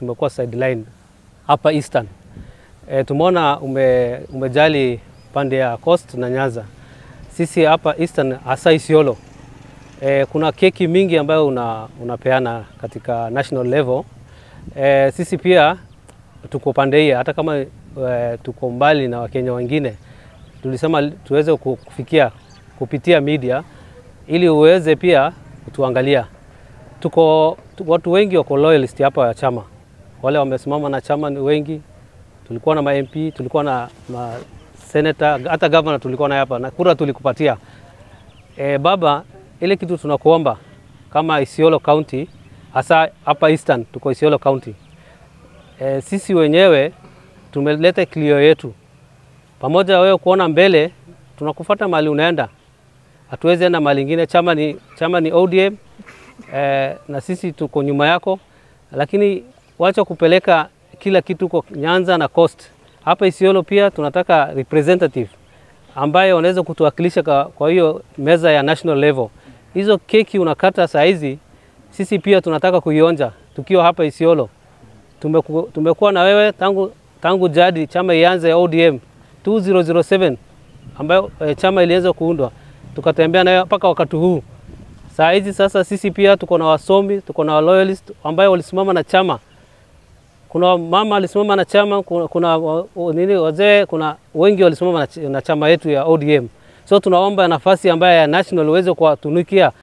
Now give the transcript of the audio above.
tumekuwa sideline hapa Eastern. E, tumeona ume, umejali pande ya Coast na Nyanza. Sisi hapa Eastern hasa Isiolo e, kuna keki mingi ambayo una, unapeana katika national level. E, sisi pia tuko pande hii, hata kama e, tuko mbali na Wakenya wengine, tulisema tuweze kufikia kupitia media ili uweze pia kutuangalia. Tuko tu, watu wengi wako loyalist hapa ya chama, wale wamesimama na chama ni wengi. Tulikuwa na ma MP, tulikuwa na ma senator, hata governor tulikuwa naye hapa na kura tulikupatia. E, baba, ile kitu tunakuomba kama Isiolo County, hasa hapa Eastern, tuko Isiolo County. E, sisi wenyewe tumeleta kilio yetu pamoja, wewe kuona mbele, tunakufuata mahali unaenda, hatuwezi enda mahali ingine. Chama ni, chama ni ODM e, na sisi tuko nyuma yako, lakini wacha kupeleka kila kitu kwa Nyanza na Coast. Hapa Isiolo pia tunataka representative ambaye wanaweza kutuwakilisha kwa, kwa hiyo meza ya national level. Hizo keki unakata saa hizi, sisi pia tunataka kuionja tukiwa hapa Isiolo. Tumeku, tumekuwa na wewe tangu, tangu jadi chama ianze ODM 2007 ambayo e, chama iliweza kuundwa, tukatembea nayo mpaka wakati huu. Saa hizi sasa sisi pia tuko na wasomi, tuko na loyalist ambayo walisimama na chama kuna mama alisimama na chama, kuna, kuna nini wazee, kuna wengi walisimama na, na chama yetu ya ODM. So tunaomba nafasi ambayo ya national uweze kuwatunukia